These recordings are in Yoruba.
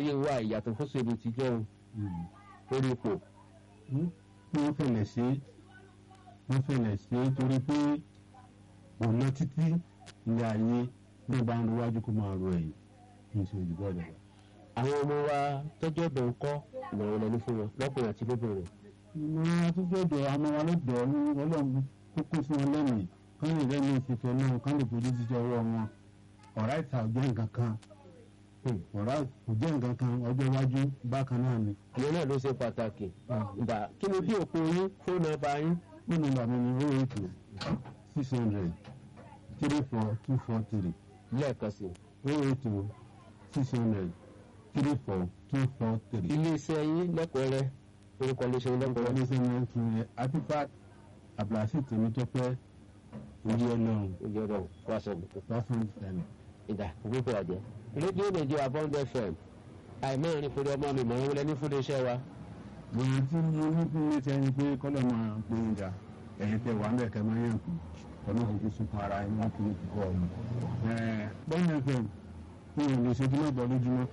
láyé wa ìyàtọ̀ fọ́sọ̀lù ti jẹ́ o lórí ipò. wọ́n fẹ̀lẹ̀ ṣe wọ́n fẹ̀lẹ̀ ṣe torí pé ọ̀nà títí ilé ayé ní bá ń ro wájú kó máa ro ẹ̀yìn kí n ṣe òdìbò ọ̀dọ̀ wa. àwọn ọmọ wa tọ́jú ọ̀dọ̀ ń kọ́ ìmọ̀ràn lẹ́nu fún wọn lọ́kùnrin àti lóbìnrin. ìmọ̀ràn àtúntò ọ̀dọ̀ àmọ́ wa ló dọ̀ ọ́ ní ọlọ́run kókó fún wọn lẹ́mìí kán lè rẹ́ni ìfìfẹ́ náà kán lè fojú jíjẹ ọwọ́ wọn ọ̀rá ìta ò jẹ́ nǹkan kan ọ̀rá kò jẹ́ nǹkan kan ọjọ́ iwájú bákan náà ni. ìyẹn náà ló ṣe pàtàkì. ìgbà kí ni bí òpin yín fóònù ọba yín. fóònù ọba mi ni ó ètò six hundred three four two four three. lẹ́ẹ̀kan sí. ó ètò six hundred three four two four three. iléeṣẹ́ yín lẹ́kọ̀ọ́rẹ́ orúkọ iléeṣẹ́ yín lẹ́kọ̀ọ́rẹ́. iléeṣẹ́ yẹn tún yẹ artifact abdulhasi tèmítọ́pẹ́ orí ọlọ́run ojú ọ̀dọ̀ wàṣọ fásitì tẹ̀lé. ìdá òkúkú àjẹ. rédíò nàìjíríà bond fm àìmọ́rin pẹ̀lú ọmọ mi mọ̀ ń wọlé ní fún iléeṣẹ́ wa. gbọ̀ngàn tí mo ní fún mi ti ẹni pé kọ́lọ̀ máa ń pè é jà ẹ̀yin tẹ wà mẹ́ẹ̀kẹ́ máa yàn kú ọlọ́run kò sunkún ara ẹni wọn kì í kọ́ ọ. bond fm fún òun lè ṣe bí náà bọ́ lójúmọ́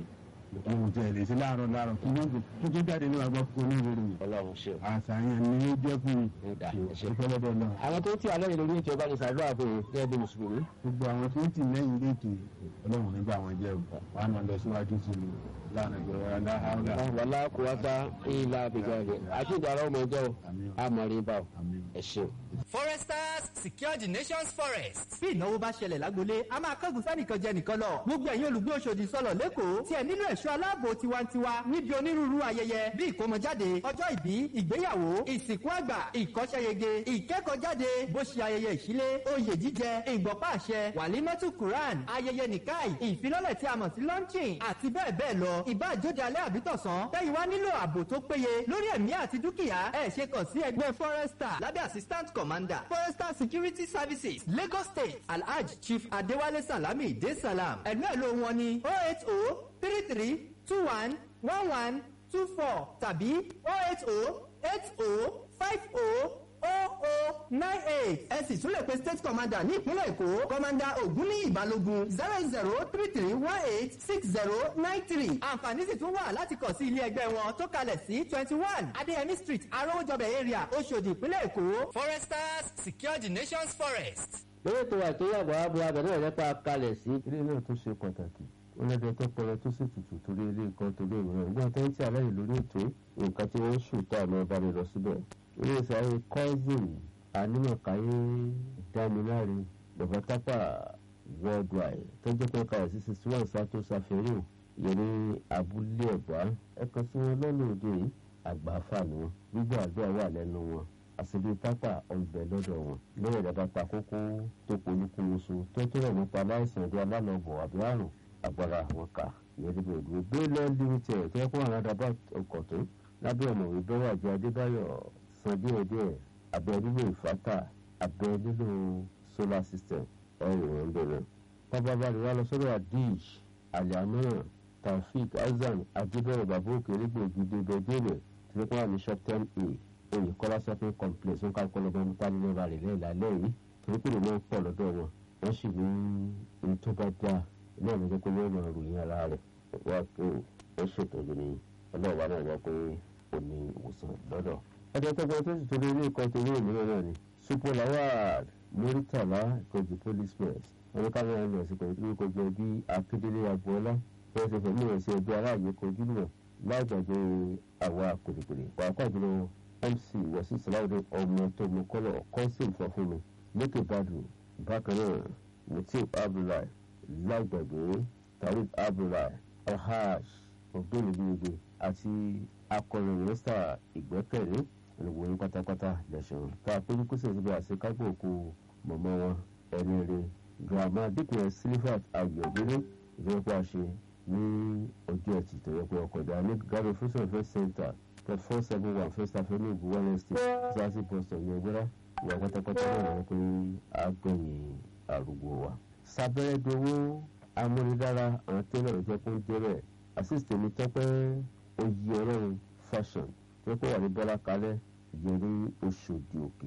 ohun tẹ lè ṣe láàárọ̀ láàárọ̀ kí wọ́n tó tó jáde ní àgbà kó ní ìwé ròyìn. ọlọ́run ṣe. àṣàyàn ni ó jẹ́ fún mi. ìdá ẹ̀ṣẹ̀. ìfọlọ́dọ̀ náà. àwọn tó ń tí alẹ́ yìí lórí ètò ọba ní sàdúrà fún yín gẹ́gẹ́ bí mùsùlùmí. gbogbo àwọn tó ń tì lẹ́yìn léètò ọlọ́run nígbà wọn jẹ́ o wàá máa lọ síwájú sí i lánàá ìgbọ̀rọ̀ aláhàlá. wàlá kò wá bá ilà àbíjà rẹ̀ àti ìdàrọ̀ ọmọ ẹjọ́ àmọ̀rin bá ẹ ṣeun. foresters secure the nation's forest. bí ìnáwó bá ṣẹlẹ̀ lágbolé a máa kángun sẹ́nìkan jẹ nìkan lọ gbogbo ẹ̀yin olùgbé Òṣòdì sọ̀lọ̀ lẹ́kọ̀ọ́ tí ẹ nílò ẹ̀ṣọ́ aláàbò tiwantiwa níbi onírúurú ayẹyẹ bí ìkómọjáde ọjọ́ ìbí ìgbéyàwó ìsìnkú àgbà ìkọ́ṣẹ́yege ìkẹ́kọ̀ọ́jáde bó ṣe ayẹyẹ ìṣílé oyè jíjẹ ìgbọ̀pá àṣẹ wàlímọ́tù Quran ayẹyẹ nìkáì ìfilọ́lẹ̀ tí a mọ̀ sí launching àti bẹ́ẹ̀ bẹ́ẹ̀ lọ ìbáàjóde alẹ́ àbítọ̀sán tẹ́yìn wá nílò ààbò tó péye lórí ẹ̀mí àti dúkìá ẹ̀ ṣe kàn sí ẹgbẹ́ forester lábẹ́ assistant commander forester security services Lagos State Alhaj Chief Adewale Salami De Salam ẹ̀lú ẹ̀ ló wọn ní oh eight oh three three two one one one two four tàbí oh eight oh eight oh five oh oh oh nine eight ẹ sì tún lè pe state commander ní ìpínlẹ̀ èkó commander ògúnníyì balógun zero zero three three one eight six zero nine three àǹfààní sì tún wà láti kàn sí ilé ẹgbẹ́ wọn tó kalẹ̀ sí twenty one adéyẹmí street arówójọbẹ̀ area oṣòdì ìpínlẹ̀ èkó. foresters secure the nation's forest. lórí ètò àìtóyàbọ̀ abo abẹ náà lẹ́pà kalẹ̀ sí. ilé náà tó ṣe pàtàkì ọlọ́dẹ tó pọlọ tó sì tutù torí ilé nǹkan torí ìwúrọ̀ ìgbà tó ń tí alẹ́ yìí lórí ètò nǹkan tí wọ́n ń sùn tó àmọ́ bá mi lọ síbẹ̀. ilé ìsàlẹ̀ cousin anímọ̀káyé dámiláre bàbá tápà worldwide tó jẹ́ pé kalẹ̀ sí sixty one sato safẹ́rẹ́ yẹn ní abúlé ẹ̀gbá ẹ̀kan sí wọn lọ́nà òde yìí àgbàáfà ni wọn gbígbà àdúrà wà lẹ́nu wọn àṣìbí tápà ọ̀bẹ lọ́dọ̀ wọn lẹ́yìn ìdàgbà ta kókó tó polúkúmuṣu tó tó rẹ̀ nípa aláìsàn bí alálọ́bọ̀ àbí àrùn agbára àwọn kà yẹ́dẹ́gbẹ̀ ìdúró gbélé limited tó yẹ kó àwọn àdàbà ọkọ̀ tó lábẹ́ ọ̀mọ̀wé bẹ́wọ̀ àjọ adébáyọ̀ san díẹ̀díẹ̀ abẹ́ nílò ìfátà abẹ́ nílò solar system ẹ̀rì wọn bẹ̀rẹ̀. pápábá rẹ̀ wá lọ sọ́dọ̀ adish aliamina taofik hasan adébẹ̀rẹ̀ bàbá òkè nígbòógì débẹ̀dẹ́lẹ̀ tí wọ́n wà ní shop ten a oyèkọ́lá shopping complex ń ká kọ́lọ́ bẹ́ẹ̀ mọ́tà nínú ra rẹ̀ lẹ́yìn lálẹ́ yìí torí pé ìlú náà pọ̀ lọ́dọ̀ wọn wọ́n sì ní ní tó bá dáa náà ló jẹ́ pé yóò máa ròyìn ara rẹ̀ wá pé ó ṣètọ́jú ní ọlọ́ọ̀bá náà wá pé ó ní ìwòsàn lọ́dọ̀. ọjọ́ tó gbọ́ tó sì torí ilé ìkọ́ torí òmíràn náà ni super lawal muritala ìkọjú police press wọn ní káwọn ẹni ọ̀sìn pẹ̀lú pé kò jẹ́ bí akédélé agboola wọ́n ṣe fẹ̀mí rẹ̀ sí ẹgbẹ́ aráàlú kojú náà láì gbàgbé àwa kòrìkòrì pàápàá jùlọ mc wọ́sí sàláwọ́dẹ ọmọ tó mú kọ́lọ̀ kọ́ńsìn fọ́fúnmi lókè bàdù bákan náà mutiu abdullahi lágbàgbé tariq abdullahi alhaj ọgbẹ́nìgbìyànjú àti akọrin mínísítà ìgbẹ́kẹ̀lé ìwòye pátápátá lẹ́sàn tá a péjú kó sèṣin bí àṣekágbó òkú mọ̀mọ́ wọn ẹni rẹ girama dípẹ́ silifat ayọ̀dẹ́lẹ́ ìjọba ṣe ní ọjọ́ ẹtì tó yẹ pé ọkọ̀ ìdá ní garo fusion first center plot four seven one first avenue buwale state sasi post ọ̀yọ́ gbẹ́rẹ́ ìwà pátápátá náà wọ́n pé àgbẹ̀yìn àrùgbó wa sábẹ́rẹ́ dowó amúnidára àwọn tẹ́lẹ̀ ìjẹ́ kó ń débẹ̀ àsìsìtì mi tọ́pẹ́ oyè ọlọ́run fashion tó kọ́ wà ní bọ́lá kalẹ̀ yẹrí oṣòdì òkè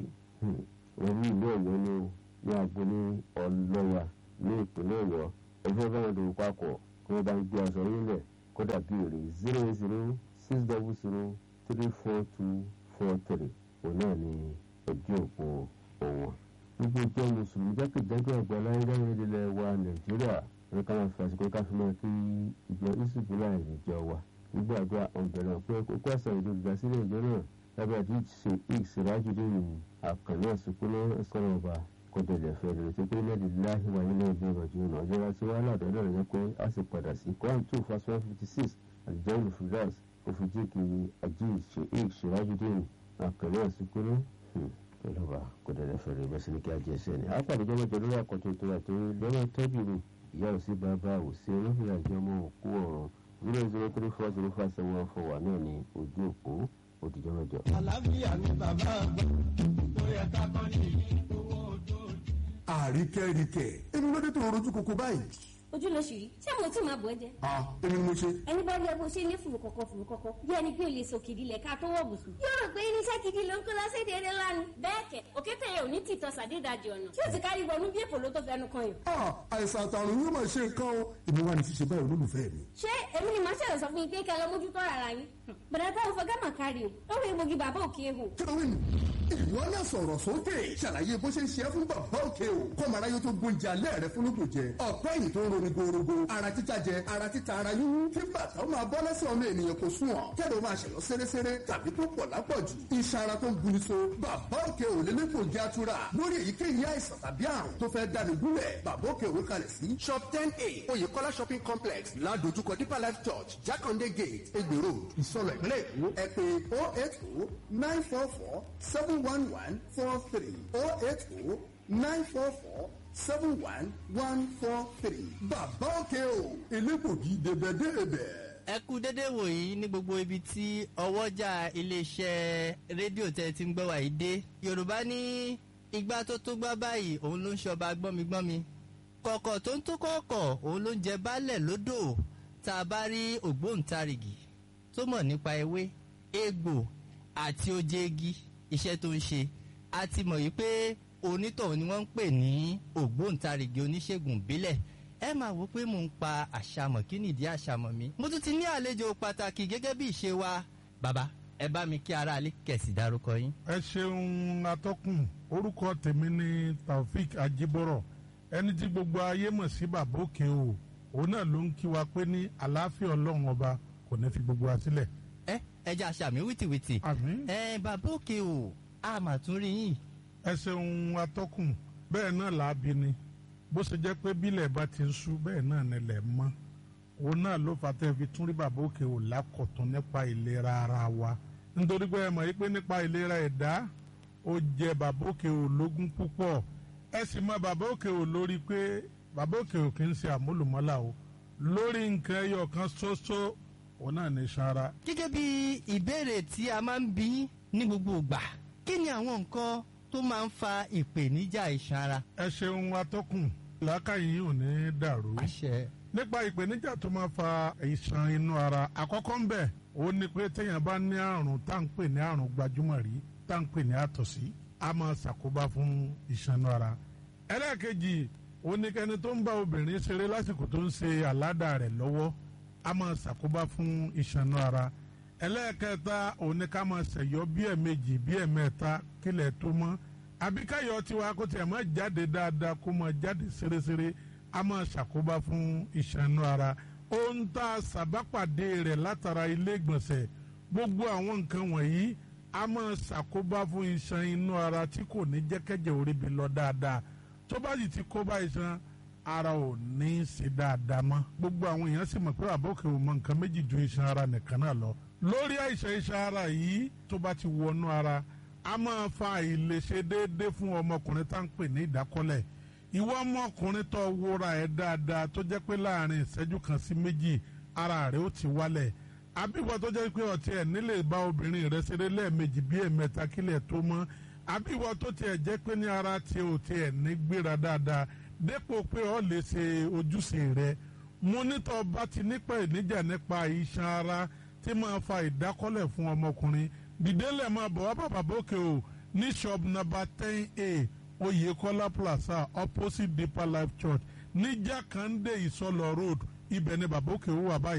wọ́n ní ìlú ọ̀yọ́ ní ní agboolé ọlọ́yà ní ìpínlẹ̀ ọ̀yọ́ ẹgbẹ́ bá wọn dòwò papọ̀ kí wọ́n bá ń gbé aṣọ nílẹ̀ kódà béèrè zero zero six double zero three four two four three òun náà ni ojú òpó òun gbogbo ìjọ mùsùlùmí jákèjádò àgbàlá ìdáhùn ilẹ̀ wa nàìjíríà ní ká máa fi àsìkò ká fi máa kí ìjọ ìsìnkúlà ìjọ wa nígbà àdúrà ọ̀bẹ̀rẹ̀ pé kókó àṣà ìlú ìdásílẹ̀ ìjọ náà lábẹ́ àti ṣe ìṣèrájúdé ní àkànní àsìkò náà sọ̀rọ̀ ọba kọjọlẹ̀ fẹ́ lórí tó pé lẹ́ẹ̀dì láàyè wáyé náà ìjọ ìrọ̀jú náà ọjọ́ láti wá ládọ́dọ̀ rẹ̀ pé a sì padà sí Quran two verse one fifty six àdìjọ́ olùfúdàs òfìjì kì í àjí ìṣèrájúdé ní àkànní àsìkò náà ọlọ́ba kọjọlẹ̀ fẹ́ lórí bẹ́sẹ̀ ní kí a jẹ́ ẹsẹ̀ ni àpàdé jọ́mọ́jọ́ lórí àkọ́tún tó rà tó lọ́wọ́ tọ́jú mi ìyá òsì bàbá òsì olófin àjọ ọmọ òkú ọ̀rọ̀ zero zero three four zero five seven one four wà náà ní ojú òpó òdìjọ́ mẹ́jọ. àlàáfíà ni bàbá àgbà tó yẹ ká kọ́ ní owó ojú. àríkẹ́ríkẹ́ èmi ló dé tó rojú koko báyìí. ojú ló ṣì rí ṣé mo tí máa bọ̀ ẹ́ jẹ́. ah èmi ni mo ṣe. ẹni bá rí ẹbí ṣe ní fùrùkọ̀kọ̀ fùrùkọ̀kọ̀ bí ẹni pé o lè sọ kìdí lẹ̀ ká tó wọ̀ bùsùn. yóò rò pé irinṣẹ́ gidi ló ń kó lọ sí ìdílé lánàá. bẹ́ẹ̀ kẹ̀ òkété yẹn ò ní tìtọ́ sàdédàjì ọ̀nà tí ó ti kárí wọnú bí èpò ló tó fẹnu kan yàn. ah àìsàn àtàrùn yóò máa ṣe nǹkan o èmi wà ní ṣíṣe báyìí olólùfẹ́ mi. ṣé èmi ni màá ṣẹlẹ̀ sọ fún yín pé kẹ́ lọ mójútó ara yín. bẹ̀rẹ̀ táwọn fọgá mà kárí o lórí egbògi bàbá òkè ehò. kílówìn ìwọ náà sọ̀rọ̀ sókè ṣàlàyé bó ṣe ń ṣe é fún bàbá òkè o kọ́mọ aráyé tó gbóúnjẹ alẹ́ rẹ fún lóògùn jẹ ọ̀pẹ́ yìí tó ń roni gorogo ara títa jẹ ara títa ara yíyún kí bàtà ó máa bọ́ lẹ́sẹ̀ ọmọ ènìyàn kò sùn ọ̀ kẹ́lẹ́ ó máa ṣẹ̀yọ́ séréséré tàbí tó pọ̀ lápọ̀jù iṣan ara tó ń buni so bàbá òkè ò lélẹ́kọ̀ọ́ jẹ́ àtúrà lórí èyíkéyìí àìsàn tàbí àrùn tó fẹ́ dáni gúnlẹ̀ bàbá òkè òwe kalẹ̀ sí shop ten a oyèkọ́lá shopping complex ládojúkọ deeper life church jákàndé gate egbè road ìsọlọ ìpínlẹ̀ èkó ẹ pé oh eight oh nine four four seven one one four three oh eight oh nine four four seven one one four three bàbá òkè o elégbògi débẹ̀débẹ̀. ẹ kú dédé wòyí ní gbogbo ibi tí ọwọ́jà iléeṣẹ́ rédíò tẹ́ ti ń gbọ́ wàyí dé yorùbá ní igbá tó tó gbá báyìí òun ló ń ṣọba gbọ́migbọ́mi kọ̀kọ̀ tó ń tó kọ̀ọ̀kọ̀ òun ló ń jẹ baálẹ̀ lódò tá a bá rí ògbóǹtarìgì tó mọ̀ nípa ewé egbò àti oje igi iṣẹ́ tó ń ṣe a ti mọ̀ yìí pé onítọ̀hún ni wọ́n ń pè ní ògbóǹtarìgì oníṣègùn ìbílẹ̀ ẹ máa wò pé mò ń pa àṣàmọ̀ kí nìdí àṣàmọ̀ mi. mo tún ti ní àlejò pàtàkì gẹ́gẹ́ bí ìṣe wa bàbá ẹ bá mi kí aráalé kẹ̀sì dárúkọ yín. ẹ ṣeun atọ́kùn orúkọ tèmi ni taofik ajibọrọ ẹni tí gbogbo ayé mọ̀ sí bàbá òkè o òun náà ló ń kí wa pé ní àlàáfíà ọlọ́run ọba kò ní fi gbogbo wa sílẹ̀. ẹ ẹ jẹ́ àṣàmì wìtìwìtì. àmín. ẹ bàbá òkè o a mà tún rí yín. ẹ ṣeun atọ́kùn bẹ́ẹ̀ náà làábi ni bó ṣe jẹ́ pé bílẹ̀ bá ti ń sú bẹ́ẹ̀ náà nílẹ̀ mọ́ òun náà ló fà tẹ́ fi tún rí bàbá òkè ò lákọ̀tún nípa ìlera ara wa nítorí pé ẹ mọ̀ pé nípa ìlera ẹ̀dá ó jẹ bàbá òkè ò lógún púpọ̀ ẹ sì mọ bàbá òkè ò lórí pé bàbá òkè ò kì í ṣe àmúlùmọ́là o lórí nǹkan ẹyọ kan ṣoṣo òun náà ní sanra. gẹ́gẹ́ bí ìbéèrè tí a máa ń bí ní gbogbo ìgbà kí ni àwọn nǹkan tó máa ń fa ìpèníjà iṣan ara. ẹ ṣeun atọ́kùn làákàyè yìí ò ní dàrú. àṣẹ. nípa ìpèníjà tó máa fa ìṣàn inú ara àkọ́kọ́ ń bẹ̀ ó ní pé téèyàn bá ní àrùn tá à ń pè ní àrùn gbajúmọ̀ rí tá à ń pè ní àtọ̀sí a máa ṣàkóbá fún ìṣàn inú ara. ẹlẹ́ẹ̀kejì ó ní kẹ́ni tó ń bá obìnrin ṣeré lásìkò tó ń ṣe àládà rẹ̀ lọ́wọ́ a máa ṣàkóbá fún ìṣàn inú ara. ẹlẹ́ẹ̀kẹta ó ní ká máa ṣẹ̀yọ́ bí ẹ̀ẹ̀mejì bí ẹ̀ẹ̀mẹ́ta kílẹ̀ tó mọ́ àbíkáyọ̀ tiwa kó tiẹ̀ máa jáde dáadáa kó máa jáde ṣeréṣeré a máa ṣàkóbá fún ìṣànú ara ohun tá a ṣàbápàdé rẹ̀ látara ilé ìgbọ̀nsẹ̀ gbogbo àwọn nǹkan wọ̀nyí a máa ṣàkóbá fún iṣan inú ara tí kò ní jẹ́kẹ́jẹ́ orí bi lọ dáadáa tó bá sì ti kó bá iṣan ara ò ní í ṣe dáadáa mọ́ gbogbo àwọn èèyàn sì mọ̀ pé àbókè ò mọ nǹkan méjì ju iṣan ara nìkan náà lọ lórí àìsàn iṣan ara yìí tó bá ti wọnú ara a máa fa àìlèṣe déédéé fún ọmọkùnrin tá à ń pè ní ìdákọ́lẹ̀ ìwọ ọmọkùnrin tó wúra ẹ̀ dáadáa tó jẹ́ pé láàrin ìṣẹ́jú kan sí méjì ara rẹ̀ ó ti wálẹ̀ àbíwọ tó jẹ́ pé ọtí ẹ̀ nílè bá obìnrin rẹ̀ ṣeré lẹ́ẹ̀mejì bí ẹ̀mẹ́ta kílẹ̀ tó mọ́ àbíwọ tó tiẹ̀ jẹ́ pé ní ara tí ò tiẹ̀ ní gbéra dáadáa dépò pé ọ lè ṣe ojúṣe rẹ̀ mo nítọ́ bá ti nípa ìníjà nípa iṣan ara tí máa fa ìdákọ́lẹ̀ fún ọmọkùnrin dìdélẹ̀ máa bọ̀ wá bàbá bókè o ní shop number ten a oyekola plaza opposite deeper life church ní jákàndé ìsọlọ road ibẹ̀ ni bàbá òkè ó wà báyìí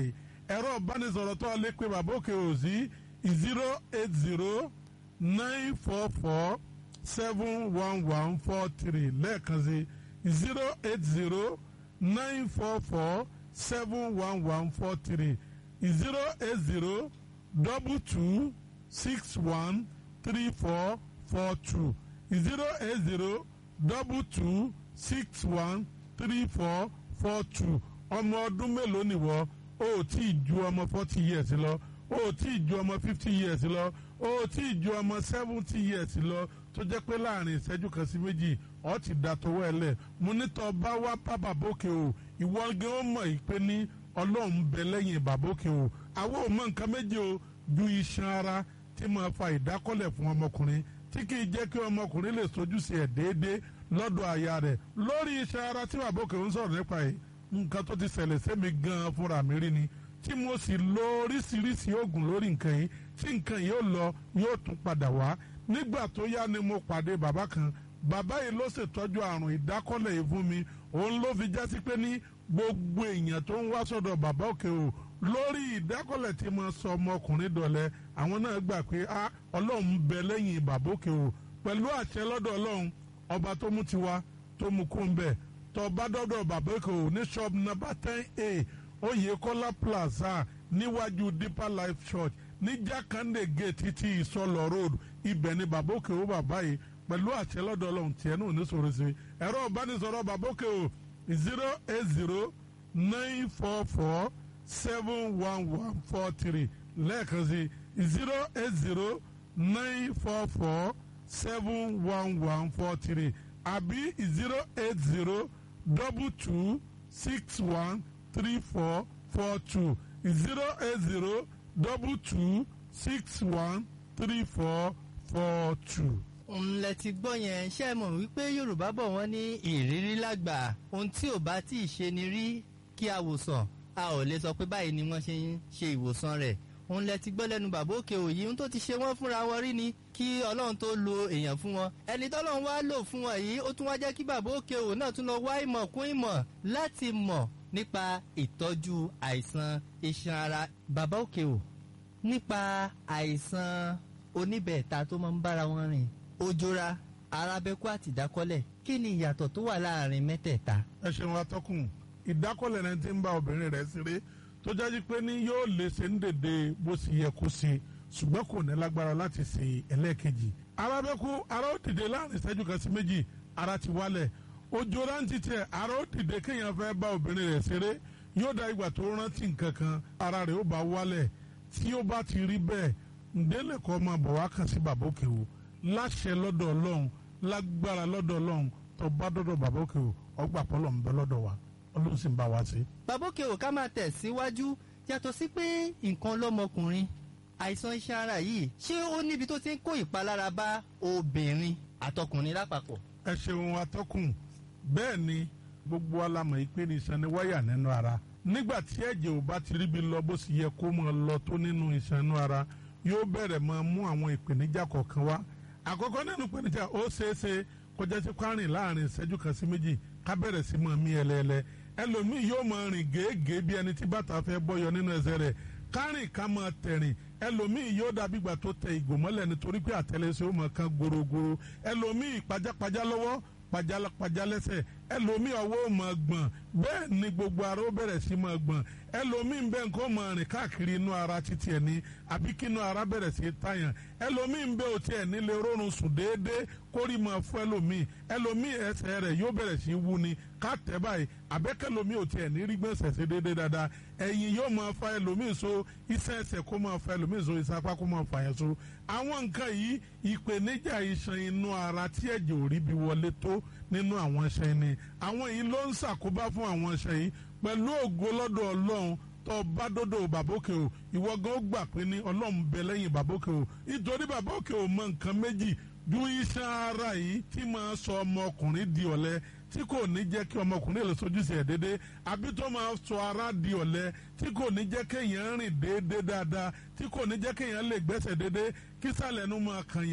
ẹ̀rọ ìbánisọ̀rọ̀ tó lè pe bàbá òkè ò sí zero eight zero nine four four seven one one four three lẹ́ẹ̀kan sí zero eight zero nine four four seven one one four three zero eight zero double two six one three four four two zero eight zero double two six one three four four two ọmọ ọdún mélòó nìwọ o ò tí ì ju ọmọ forty years lọ o ò tí ì ju ọmọ fifty years lọ o ò tí ì ju ọmọ seventy years lọ tó jẹ́ pé láàrin ìṣẹ́jú kan sí méjì ọ ti da tọwọ́ ẹ lẹ̀ mo ní tọ́ bá wá bá bàbókè o ìwọ gan ó mọ̀ yìí pé ní ọlọ́run bẹ lẹ́yìn bàbókè o àwọn ò mọ nǹkan méje o ju iṣan ara tí máa fa ìdákọ́lẹ̀ fún ọmọkùnrin tí kì í jẹ́ kí ọmọkùnrin lè sojú sí ẹ̀ déédéé lọ́dọ̀ aya rẹ̀ lórí iṣan ara tí bàbókè ń sọ̀rọ̀ nípa yìí nǹkan tó ti ṣẹlẹ̀ sẹ́mi gan-an fúnra mi rí ni tí mo sì lo oríṣiríṣi oògùn lórí nǹkan yìí tí nǹkan yìí ó lọ yóò tún padà wá nígbà tó yá ni mo pàdé bàbá kan bàbá yìí ló ṣètọ́jú àrùn ìdákọ́lẹ̀ yìí fún mi òun ló fi jásí pé ní gbogbo èèyàn tó ń wá sọ́dọ̀ bàbá òkè o lórí ìdákọ́lẹ̀ tí mo sọ ọmọkùnrin dọ̀lẹ́ àwọn náà gbà pé a ọlọ́run bẹ lẹ́yìn bàbá òkè o pẹ̀lú àṣẹ lọ́dọ̀ ọlọ́run ọba tó mú tiwa tó mú kó ń bẹ̀ tó bá dọ́dọ̀ bàbá òkè o ní shop number ten a Oyèkọ́lá plaza níwájú deeper life church ní jákàndé gate ti ìsọlọ road ibẹ̀ ni bàbá òkè o bàbá yìí pẹ̀lú àṣẹ lọ́dọ̀ ọlọ́run tiẹ̀ náà ní sọ̀rọ̀ sí ẹ̀rọ ìbánisọ̀rọ̀ bàbá òkè o zero eight zero nine four four seven one one four three lẹ́ẹ̀kan sí zero eight zero nine four four seven one one four three àbí zero eight zero double two six one three four four two zero eight zero double two six one three four four two. ńlẹ̀ ti gbọ́ yẹn ṣe é mọ̀ wípé yorùbá bọ̀ wọ́n ní ìrírí lágbà ohun tí ò bá tí ì ṣe ni rí kí a wòsàn a ò lè sọ pé báyìí ni wọ́n ṣe ń ṣe ìwòsàn rẹ̀ ńlẹ̀ ti gbọ́ lẹ́nu bàbá òkè òyì ohun tó ti ṣe wọ́n fúnra wọn rí ni kí ọlọ́run tó lo èèyàn fún wọn ẹni tọ́lọ́run wá lò fún wọn yìí ó tún wá jẹ́ kí bàbá òkè òyì náà tún lọ wá ìmọ̀ kún ìmọ̀ láti mọ̀ nípa ìtọ́jú àìsàn iṣan ara bàbá òkè ò nípa àìsàn oníbẹ̀ẹ̀ta tó máa ń bára wọn rìn ojora arábẹ́kú àti ìdákọ́lẹ̀ kí ni ìyàtọ̀ tó wà láàrin mẹ́tẹ̀ẹ̀ta. ẹ ṣeun atọ́kùn ìdákọ́lẹ̀ rẹ ti ń bá obìnrin rẹ̀ ṣeré tó jáde pé ní yóò lè ṣe ń dèdè bó ṣe yẹ kó ṣe ṣùgbọ́n kò ní lágbára láti ṣe ẹlẹ́ẹ̀kejì arábẹ́kú ara ó dìde láàrin ìṣẹ́jú kan sí méjì ara ti wálẹ̀ ojora ń ti tẹ ara ó dìde kéèyàn fẹ́ bá obìnrin rẹ̀ ṣeré yóò da ìgbà tó rántí nǹkan kan ara rẹ̀ ó bá wálẹ̀ tí ó bá ti rí bẹ́ẹ̀ ǹdẹ́lẹ̀kọ́ máa bọ̀ wá kàn sí bàbá òkè o láṣẹ lọ́dọ̀ ọlọ́run lágbára lọ́dọ̀ ọlọ́run tó bá dọ́dọ̀ bàbá òkè o ọgbà pọ́lọ̀ ń bẹ lọ́dọ̀ wa ọlọ́run sì ń bá wa sí. bàbá òkè ò ká máa tẹ̀ síwájú yàtọ̀ sí pé nǹkan lọ́mọkùnrin àìsàn iṣan ara yìí ṣé ó níbi tó ti ń kó ìpalára bá obìnrin àtọkùnrin lápapọ̀. ẹ ṣeun atọ́kùn bẹ́ẹ̀ ni gbogbo alamọ̀ yìí pé ní iṣan ni wáyà nínú ara nígbà tí ẹ̀jẹ̀ ò bá ti ríbi lọ bó sì yẹ kó máa lọ tó nínú iṣan inú ara yóò bẹ̀rẹ̀ máa mú àwọn ìpèníjà kọ̀ọ̀kan wá àkọ́kọ́ nínú ìpèníjà ó ṣeéṣe kọjá sí kwárìn láàrin ìṣẹ́jú kan sí méjì ká bẹ̀rẹ̀ sí máa mí ẹlẹ́ẹ̀lẹ́ ẹlòmíì yóò máa rìn gèégèé bí ẹni tí bàtà fẹ́ bọ́yọ nínú ẹsẹ̀ rẹ̀ kárìn ká máa tẹ̀rìn ẹlòmíì yóò dàbí ìgbà tó tẹ ìgò mọ́lẹ̀ nítorí pé àtẹlẹsẹ̀ ó máa kan gorogoro ẹlòmíì pajápajá lọ́wọ́ pajápajá lẹ́sẹ̀ ẹlòmíì ọwọ́ ò máa gbọ̀n bẹ́ẹ̀ ni gbogbo ara ó bẹ̀rẹ̀ sí máa gbọ̀n ẹlòmíì ń bẹ nǹkan máa rìn káàkiri inú ara títí ẹ̀ ní àbí kí inú ara bẹ̀rẹ̀ sí tàyàn ẹlòmíì ń bẹ òtí ẹ̀ nílé rórun sùn déédéé kórì máa fún ẹlòmíì ẹlòmíì ẹsẹ̀ rẹ̀ yóò bẹ̀rẹ̀ sí wú ni ká tẹ̀ báyìí àbẹ́kẹ́lòmíì òtí ẹ̀ ní rí gbọ̀nsẹ̀ sí déédéé dáadáa ẹ̀yìn yóò máa fa ẹlòmíì so iṣẹ́ ẹsẹ̀ kó máa fa ẹlòmíì so iṣẹ́ apá kó máa fa yẹn so àwọn nǹkan yìí ìpèníjà iṣan inú ara tí ẹ̀jẹ̀ ò rí bí wọlé tó nínú àwọn iṣan ni àwọn yìí ló ń ṣàkóbá fún àwọn iṣan yìí pẹ̀lú ògo lọ́dọ̀ ọlọ́run tó bá dọ́dọ̀ bàbókè o ìwọ gan ó gbà pé ní ọlọ́run bẹ lẹ́yìn bàbókè o nítorí bàbókè o mọ nǹkan méjì ju iṣan ara yìí tí máa sọ ọmọkùnrin di ọ̀lẹ tí kò ní jẹ́ kí ọmọkùnrin lè sojúṣe ẹ̀ déédé àbí tó máa sọ ara di ọ̀lẹ tí kò ní jẹ́ kéèyàn rìn déédé dáadáa tí kò ní jẹ́ kéèyàn lè gbẹ́sẹ̀ déédé kí sàlẹ̀ nu máa kànyàn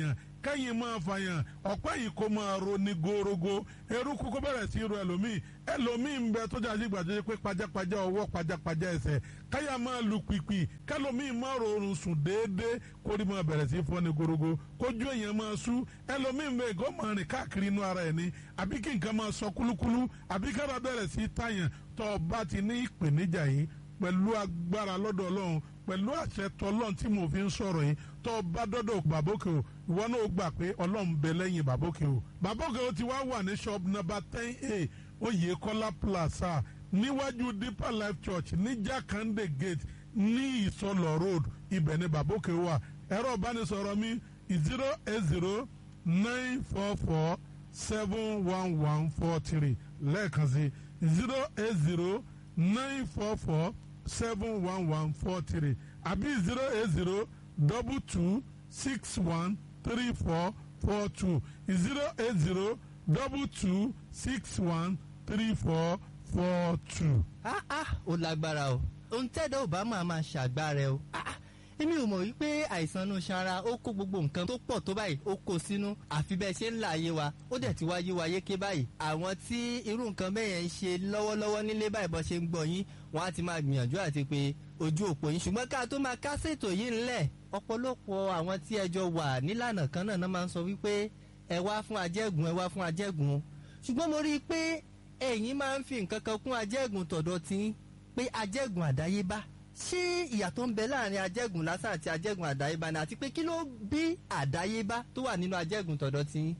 kẹ́yìn máa fàyàn ọ̀pẹ́ yìí kó máa ro ní gorogo eruku kó bẹ̀rẹ̀ sí ro ẹlòmíì ẹlòmíì ń bẹ tó jà sí gbàdúrà pé pajápajá ọwọ́ pajápajá ẹsẹ̀ káyà máa lu pìpì kẹlòmíì máa rọrùn sùn déédéé kórìí máa bẹ̀rẹ̀ sí fọ́ ní gorogo kójú èèyàn máa sú ẹlòmíì ń bẹ ìgò máa rìn káàkiri inú ara ẹ̀ ní àbí kí nǹkan máa sọ kúlúkúlú àbí kára bẹ̀rẹ̀ sí tàyàn tó o bá ti ní ìpèníjà yìí pẹ̀lú agbára lọ́dọ̀ ọlọ́run pẹ̀lú àṣẹ tọlọ́run tí mo fi ń sọ̀rọ̀ yìí tó o bá dọ́dọ̀ bàbókè o ìwọ náà gbà pé ọlọ́run bẹ lẹ́yìn bàbókè o bàbókè o ti wá wà ní shop number ten a oyèkọ́lá plaza níwájú deeper life church ní jakande gate ní ìsọlọ road ibẹ̀ ni bàbókè wà ẹ̀rọ ìbánisọ̀rọ̀ mi zero eight zero nine four four seven one one four three lẹ́ẹ̀kan sí zero eight zero nine four four seven one one four three àbí zero eight zero double two six one three four four two zero eight zero double two six one three four four two. ah ah ó lágbára o ohun tẹ́dọ̀ ò bá máa máa ṣàgbára o ah ah èmi ò mọ̀ wípé àìsàn inú sanra ó kó gbogbo nǹkan tó pọ̀ tó báyìí ó kó sínú àfi bẹ́ẹ̀ ṣe ń là ayé wa ó dẹ̀ ti wá yé wa yéké báyìí àwọn tí irú nǹkan bẹ́ẹ̀ yẹn ń ṣe lọ́wọ́lọ́wọ́ nílé báyìí bọ́ ṣe ń gbọ́ yín wọ́n á ti máa gbìyànjú àti pé ojú òpó yín ṣùgbọ́n ká tó máa kásẹ̀ ètò yìí ńlẹ̀ ọ̀pọ̀lọpọ̀ àwọn tí ẹjọ́ wà nílànà kan náà máa ń sọ wípé ẹ wá fún ajẹ́gùn ẹ wá fún ajẹ́gùn ṣùgbọ́n mo rí i pé ẹ̀yin máa ń fi nǹkan kan kún ajẹ́gùn tọ̀dọ̀ tí pé ajẹ́gùn àdáyébá ṣé ìyàtọ̀ ń bẹ láàrin ajẹ́gùn lásán àti ajẹ́gùn àdáyébá ni àti pé kí ló bí àdáyébá tó wà nínú ajẹ́gùn tọ̀dọ̀ tí.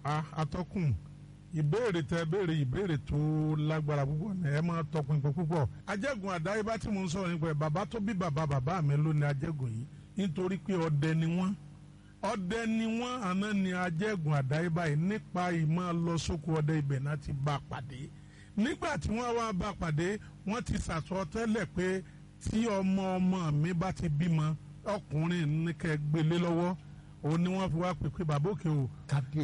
atọ́kùn ìbéèrè tẹ béèrè ìbéèrè tó lágbára púpọ̀ ní ẹ máa tọpinpin púpọ̀ ajẹ́gùn àdáyébá tí mo ń sọ̀rọ̀ nípa ẹ̀ bàbá tó bí bàbá bàbá mi ló ní ajẹ́gùn yìí nítorí pé ọdẹ ni wọ́n ọdẹ ni wọ́n àná ni ajẹ́gùn àdáyébá yìí nípa ìmọ̀ lọ sóko ọdẹ ibẹ̀ náà ti bá a pàdé nígbà tí wọ́n wá bá a pàdé wọ́n ti sàtọ́ tẹ́lẹ̀ pé tí ọmọ ọmọ mi bá ti bímọ ọkùnrin ní kẹ́ gbélé lọ́wọ́ òun ni wọ́n fi wá pè pé bàbá òkè o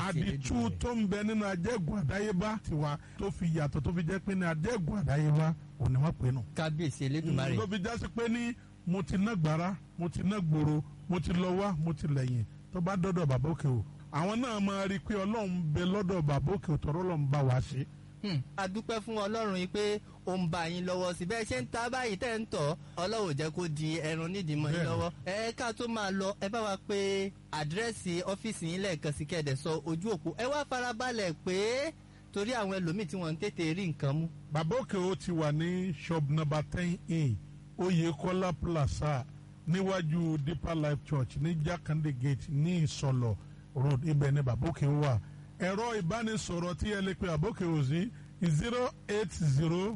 àdìtú tó ń bẹ nínú ajẹ́gùn àdáyébá tiwa tó fi yàtọ̀ tó fi jẹ́ pé ní ajẹ́gùn àdáyébá òun ni wọ́n pè nù. kábíyèsí elédùnmarè. ló fi jásí pé ní mo ti ná gbàrà mo ti ná gbòòrò mo ti lọ wá mo ti lẹ́yìn tó bá dọ́dọ̀ bàbá òkè o àwọn náà máa rí i pé ọlọ́run bẹ lọ́dọ̀ bàbá òkè o tọ́rọ́ lọ́n bá wa ṣe. a dúpẹ́ fún ọlọ́run yìí pé ó ń bá yín lọ́wọ́ sí bẹ́ẹ̀ ṣe ń ta báyìí tẹ́ ń tọ̀ ọlọ́run jẹ́ kó di ẹran nídìí mọ́ yín lọ́wọ́ ẹ ká tó máa lọ ẹ bá wa pé àdírẹ́sì ọ́fíìsì yín lẹ́ẹ̀kan sí kẹ́ẹ̀dẹ̀ sọ ojú òpó ẹ wá farabalẹ̀ pé torí àwọn ẹlòmíì tí wọ́n ń tètè rí nǹkan mú. bàbá òkè o ti wà ní shop number ten a oyèkọ́lá plaza níwájú deeper life church ní jákàndé gate ní ìsọlọ road ibẹ̀ ní bàbá òkè wà ẹ̀rọ ìbánisọ̀rọ̀ tí ẹ lè pe bàbá òkè o sí zero eight zero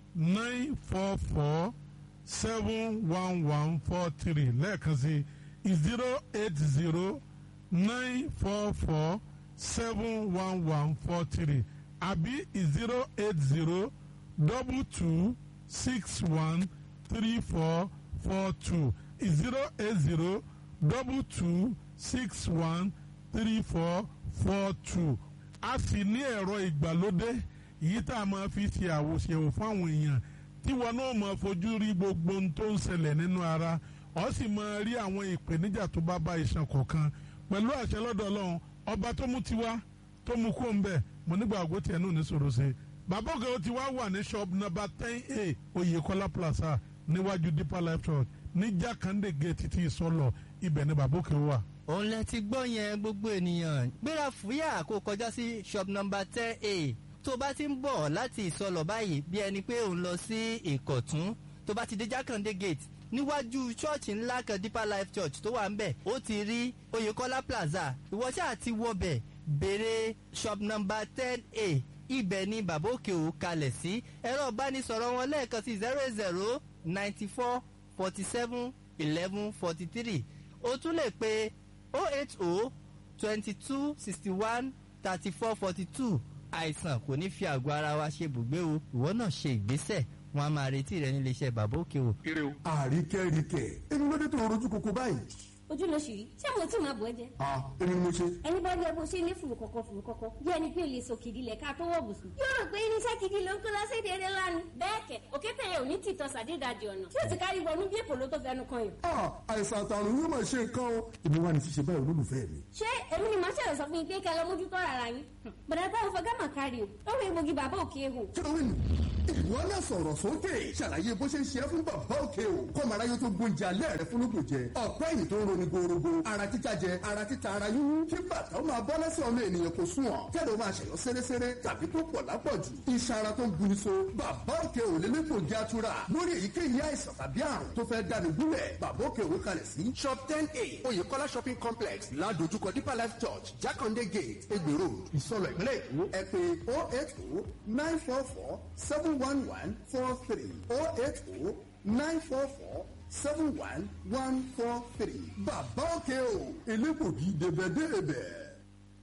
nine four four seven one one four three lẹ́ẹ̀kan sí zero eight zero nine four four seven one one four three àbí zero eight zero double two six one three four four two zero eight zero double two six one three four four two a sì ní ẹ̀rọ ìgbàlódé yìí tá a máa fi ṣe àwòṣèwò fáwọn èèyàn tí wọn náà máa fojú rí gbogbo ohun tó ń ṣẹlẹ̀ nínú ara ọ sì máa rí àwọn ìpèníjà tó bá bá iṣan kọ̀ọ̀kan pẹ̀lú àṣẹ lọ́dọ̀ ọlọ́run ọba tó mú tiwa tó mú kó ń bẹ̀ mo nígbà àgọ́ tiẹ̀ náà ní sòrò ṣe bàbá òkè ó ti wá wà ní shop number ten a oyèkọ́lá plaza níwájú deeper life church ní jákàndé gate ti ìsọlọ ibẹ̀ ni bàbá òkè wà òun lẹ ti gbọ́ yẹn gbogbo ènìyàn gbéra fúyà kó kọjá sí shop number ten a tó bá ti ń bọ̀ láti ìsọlọ̀ báyìí bí ẹni pé òun lọ sí ìkọ̀tún tó bá ti dé jákàndé gate níwájú ṣọ́ọ̀ṣì ńlá kan deeper life church tó wà ń bẹ̀ ó ti rí oyèkọ́lá plaza ìwọ ṣáà ti wọbẹ̀ béèrè shop number ten a ibẹ̀ ni bàbá òkè ò kalẹ̀ sí ẹ̀rọ ìbánisọ̀rọ̀ wọn lẹ́ẹ̀kan sí zero zero ninety four forty seven eleven forty three o tún lè pe oh eight oh twenty two sixty one thirty four forty two àìsàn kò ní fi àgọ́ ara wa ṣe bùgbé o ìwọ náà ṣe ìgbésẹ̀ wọn a máa retí rẹ nílé iṣẹ́ bàbá òkè o. àríkẹ́ríkẹ́ èmi ló dé tó rojú koko báyìí. ojú ló ṣì rí ṣé mo tí máa bọ̀ ẹ́ jẹ́ ah èmi ni mo ṣe. ẹni bá rí ẹ bó ṣe ní fùrù kọ̀kọ̀ fùrù kọ̀kọ̀ bí ẹni pé o lè sọ kìdí lẹ̀ ká tó wọ̀ bùsùn. yóò rò pé irinṣẹ́ gidi ló ń kó lọ́sẹ̀dẹ̀ eré lánàá. bẹ́ẹ̀ kẹ̀ òkété yẹn ò ní tìtọ́ sàdédàjì ọ̀nà tí ó ti kárí wọnú bí èpò ló tó fẹnu kan yìí. ah àìsàn àtàrùn yóò máa ṣe nǹkan o. èmi wà ní ṣíṣe báyìí olólùfẹ́ mi. ṣé èmi ni màá ṣẹlẹ̀ sọ fún yín pé kẹ́ ẹ lọ mójútó ara yín. bọ̀dá táwọn fọ gámà kárí o ó rí egbògi bàbá òkè ehò. kílówìn ìwọ náà sọ̀rọ̀ sókè ṣàlàyé bó ṣe ń ṣe é fún bàbá òkè o kọ́mọ aráyé tó gbóúnjẹ alẹ́ rẹ fún lóko jẹ ọ̀pẹ́ yìí tó ń roni gorogo ara títa jẹ ara títa ara yúnú kí bàtà ó máa bọ́ lẹ́sẹ̀ ọmọ ènìyàn kò sùn ọ̀ kẹ́lẹ́ ó máa ṣẹ̀yọ́ sẹ́rẹ́sẹ́rẹ́ tàbí tó pọ̀ lápọ̀jù iṣan ara tó ń buni so bàbá òkè ò lè lẹ́kọ̀ọ́ jẹ́ àtúrà lórí èyíkéyìí àìsàn tàbí àrùn tó fẹ́ dáni gúnlẹ̀ bàbá òkè òwe kalẹ̀ sí shop ten a oyèkọ́lá shopping complex ládojúkọ deeper life church jákàndé gate egbèrò ìsọlọ ìpínlẹ̀ èkó ẹ pé oh eight oh nine four four seven one one four three oh eight oh nine four four seven one one four three bàbá òkè o elégbògi débẹ̀débẹ̀.